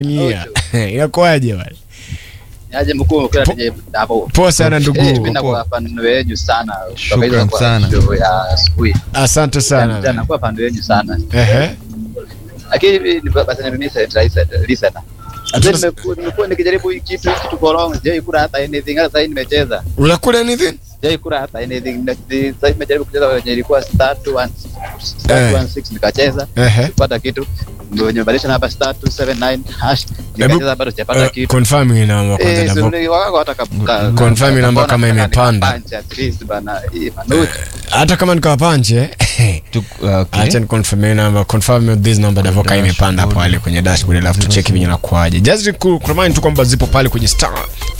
Yeah. Inakuwaje bwana? Aje mkuu kila Po- tije hapo. Poa sana Eh, ndugu. mimi nakuwa fan wenu sana. Shukran Kutoka kwa sana. show ya siku hii. Asante Jana sana. nakuwa fan wenu sana. Ehe. Lakini ni basi na mimi sasa listen. Hata nimekuwa nimekuwa nikijaribu hii kitu hii kitu for long. Je, kura hata anything hata sasa nimecheza. Unakula anything? Je, kura hata anything. Na- Sasa nimejaribu kucheza kwenye ilikuwa star 2 star 216 nikacheza. Ehe. Kupata kitu. Ndio nimebadilisha namba star 279 hash. Nikacheza bado sijapata Uh, kitu. confirm hii namba kwanza Eh, na suri wako hata kabka. Confirm namba kama Mbona imepanda. punch at least bana. Hii manuti. hata kama nikawapanche Tu- okay. acha ni confirm hii namba confirm with this number ndivyo kama imepanda pale kwenye dashboard alafu tucheki venye nakuaje just ku remind tu kwamba zipo pale kwenye star